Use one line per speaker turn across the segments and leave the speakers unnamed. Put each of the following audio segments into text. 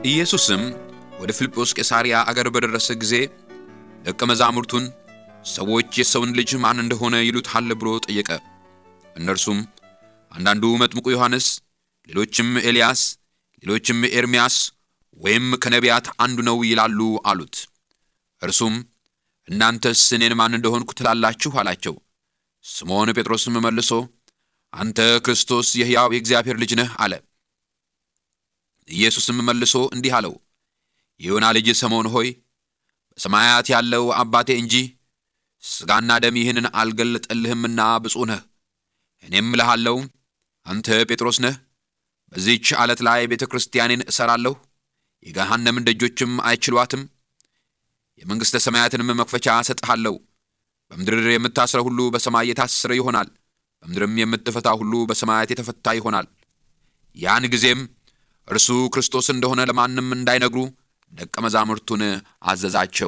ኢየሱስም ወደ ፊልጶስ ቄሳርያ አገር በደረሰ ጊዜ ደቀ መዛሙርቱን ሰዎች የሰውን ልጅ ማን እንደሆነ ይሉታል ብሎ ጠየቀ። እነርሱም አንዳንዱ መጥምቁ ዮሐንስ፣ ሌሎችም ኤልያስ፣ ሌሎችም ኤርምያስ ወይም ከነቢያት አንዱ ነው ይላሉ አሉት። እርሱም እናንተስ እኔን ማን እንደሆንኩ ትላላችሁ አላቸው። ስምዖን ጴጥሮስም መልሶ አንተ ክርስቶስ የሕያው የእግዚአብሔር ልጅ ነህ አለ። ኢየሱስም መልሶ እንዲህ አለው፣ የዮና ልጅ ስምዖን ሆይ በሰማያት ያለው አባቴ እንጂ ሥጋና ደም ይህንን አልገለጠልህምና ብፁዕ ነህ። እኔም እልሃለሁ አንተ ጴጥሮስ ነህ፣ በዚህች ዓለት ላይ ቤተ ክርስቲያኔን እሠራለሁ፣ የገሃነምን ደጆችም አይችሏትም። የመንግሥተ ሰማያትንም መክፈቻ እሰጥሃለሁ። በምድር የምታስረው ሁሉ በሰማይ የታሰረ ይሆናል፣ በምድርም የምትፈታ ሁሉ በሰማያት የተፈታ ይሆናል። ያን ጊዜም እርሱ ክርስቶስ እንደሆነ ለማንም እንዳይነግሩ ደቀ መዛሙርቱን አዘዛቸው።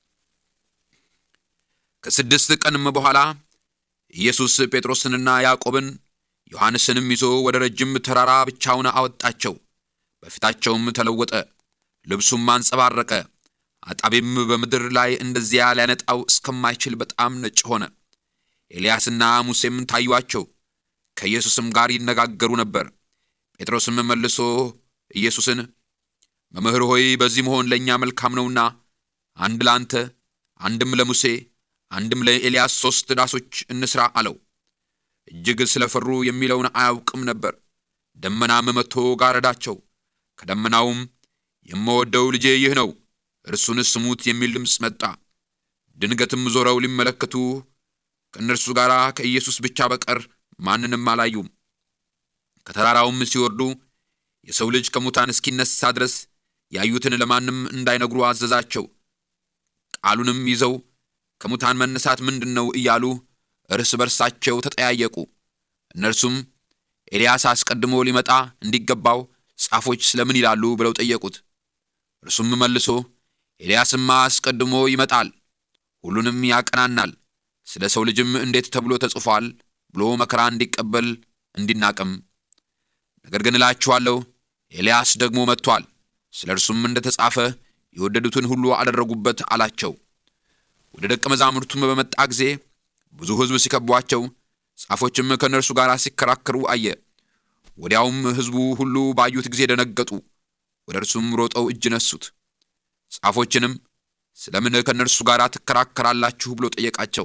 ከስድስት ቀንም በኋላ ኢየሱስ ጴጥሮስንና ያዕቆብን ዮሐንስንም ይዞ ወደ ረጅም ተራራ ብቻውን አወጣቸው። በፊታቸውም ተለወጠ፣ ልብሱም አንጸባረቀ፣ አጣቢም በምድር ላይ እንደዚያ ሊያነጣው እስከማይችል በጣም ነጭ ሆነ። ኤልያስና ሙሴም ታዩአቸው፣ ከኢየሱስም ጋር ይነጋገሩ ነበር። ጴጥሮስም መልሶ ኢየሱስን መምህር ሆይ በዚህ መሆን ለእኛ መልካም ነውና አንድ ለአንተ፣ አንድም ለሙሴ፣ አንድም ለኤልያስ ሦስት ዳሶች እንሥራ አለው። እጅግ ስለፈሩ የሚለውን አያውቅም ነበር። ደመናም መጥቶ ጋረዳቸው። ከደመናውም የምወደው ልጄ ይህ ነው፣ እርሱን ስሙት የሚል ድምፅ መጣ። ድንገትም ዞረው ሊመለከቱ ከእነርሱ ጋር ከኢየሱስ ብቻ በቀር ማንንም አላዩም። ከተራራውም ሲወርዱ የሰው ልጅ ከሙታን እስኪነሳ ድረስ ያዩትን ለማንም እንዳይነግሩ አዘዛቸው። ቃሉንም ይዘው ከሙታን መነሳት ምንድን ነው እያሉ እርስ በርሳቸው ተጠያየቁ። እነርሱም ኤልያስ አስቀድሞ ሊመጣ እንዲገባው ጻፎች ስለምን ይላሉ ብለው ጠየቁት። እርሱም መልሶ ኤልያስማ አስቀድሞ ይመጣል፣ ሁሉንም ያቀናናል፣ ስለ ሰው ልጅም እንዴት ተብሎ ተጽፏል ብሎ መከራ እንዲቀበል እንዲናቅም። ነገር ግን እላችኋለሁ ኤልያስ ደግሞ መጥቷል፣ ስለ እርሱም እንደ ተጻፈ የወደዱትን ሁሉ አደረጉበት አላቸው። ወደ ደቀ መዛሙርቱም በመጣ ጊዜ ብዙ ሕዝብ ሲከቧቸው፣ ጻፎችም ከእነርሱ ጋር ሲከራከሩ አየ። ወዲያውም ሕዝቡ ሁሉ ባዩት ጊዜ ደነገጡ። ወደ እርሱም ሮጠው እጅ ነሱት። ጻፎችንም ስለምን ከእነርሱ ጋር ትከራከራላችሁ ብሎ ጠየቃቸው።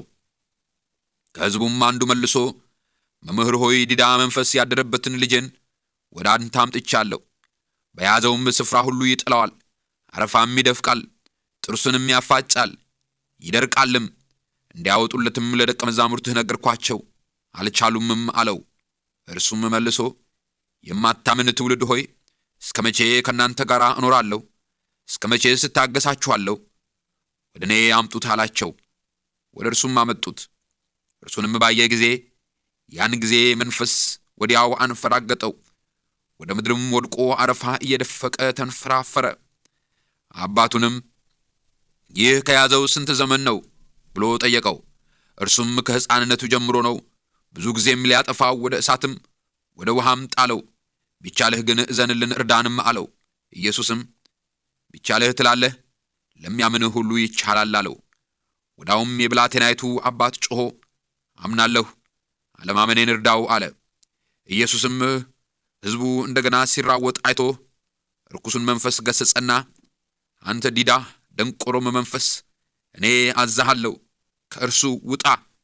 ከሕዝቡም አንዱ መልሶ መምህር ሆይ ዲዳ መንፈስ ያደረበትን ልጄን ወደ አንተ አምጥቻለሁ። በያዘውም ስፍራ ሁሉ ይጥለዋል፣ አረፋም ይደፍቃል፣ ጥርሱንም ያፋጫል፣ ይደርቃልም። እንዲያወጡለትም ለደቀ መዛሙርትህ ነገርኳቸው፣ አልቻሉምም አለው። እርሱም መልሶ የማታምን ትውልድ ሆይ እስከ መቼ ከእናንተ ጋር እኖራለሁ? እስከ መቼ ስታገሳችኋለሁ? ወደ እኔ አምጡት አላቸው። ወደ እርሱም አመጡት። እርሱንም ባየ ጊዜ ያን ጊዜ መንፈስ ወዲያው አንፈራገጠው፣ ወደ ምድርም ወድቆ አረፋ እየደፈቀ ተንፈራፈረ። አባቱንም ይህ ከያዘው ስንት ዘመን ነው ብሎ ጠየቀው። እርሱም ከሕፃንነቱ ጀምሮ ነው፣ ብዙ ጊዜም ሊያጠፋው ወደ እሳትም ወደ ውሃም ጣለው። ቢቻልህ ግን እዘንልን እርዳንም አለው። ኢየሱስም ቢቻልህ ትላለህ፣ ለሚያምንህ ሁሉ ይቻላል አለው። ወዳውም የብላቴናይቱ አባት ጮኾ አምናለሁ፣ አለማመኔን እርዳው አለ። ኢየሱስም ሕዝቡ እንደገና ሲራወጥ አይቶ ርኩሱን መንፈስ ገሠጸና አንተ ዲዳ ደንቆሮም መንፈስ እኔ አዛሃለሁ፣ ከእርሱ ውጣ፣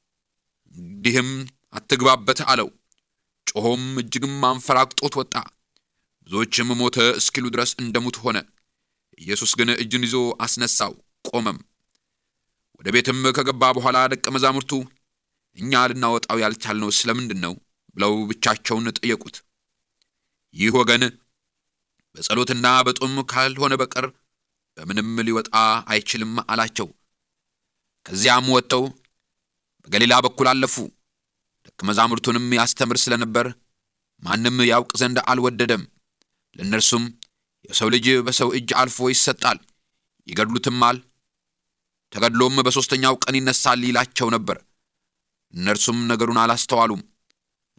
እንዲህም አትግባበት አለው። ጮኾም እጅግም አንፈራግጦት ወጣ። ብዙዎችም ሞተ እስኪሉ ድረስ እንደ ሙት ሆነ። ኢየሱስ ግን እጁን ይዞ አስነሳው፣ ቆመም። ወደ ቤትም ከገባ በኋላ ደቀ መዛሙርቱ እኛ ልናወጣው ያልቻልነው ስለምንድን ነው ብለው ብቻቸውን ጠየቁት። ይህ ወገን በጸሎትና በጾም ካልሆነ በቀር በምንም ሊወጣ አይችልም አላቸው። ከዚያም ወጥተው በገሊላ በኩል አለፉ። ደቀ መዛሙርቱንም ያስተምር ስለነበር ማንም ያውቅ ዘንድ አልወደደም። ለእነርሱም የሰው ልጅ በሰው እጅ አልፎ ይሰጣል፣ ይገድሉትማል፣ ተገድሎም በሦስተኛው ቀን ይነሳል ይላቸው ነበር። እነርሱም ነገሩን አላስተዋሉም፣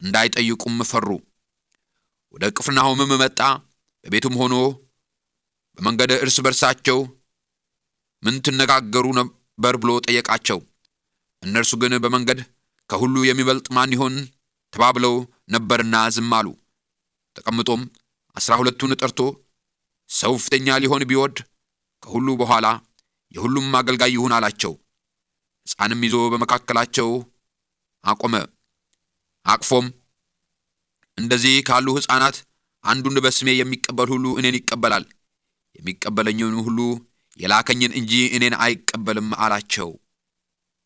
እንዳይጠይቁም ፈሩ። ወደ ቅፍርናሆምም መጣ። በቤቱም ሆኖ በመንገድ እርስ በርሳቸው ምን ትነጋገሩ ነበር ብሎ ጠየቃቸው። እነርሱ ግን በመንገድ ከሁሉ የሚበልጥ ማን ይሆን ተባብለው ነበርና ዝም አሉ። ተቀምጦም አስራ ሁለቱን ጠርቶ ሰው ፊተኛ ሊሆን ቢወድ ከሁሉ በኋላ የሁሉም አገልጋይ ይሁን አላቸው። ሕፃንም ይዞ በመካከላቸው አቆመ። አቅፎም እንደዚህ ካሉ ሕፃናት አንዱን በስሜ የሚቀበል ሁሉ እኔን ይቀበላል፣ የሚቀበለኝን ሁሉ የላከኝን እንጂ እኔን አይቀበልም አላቸው።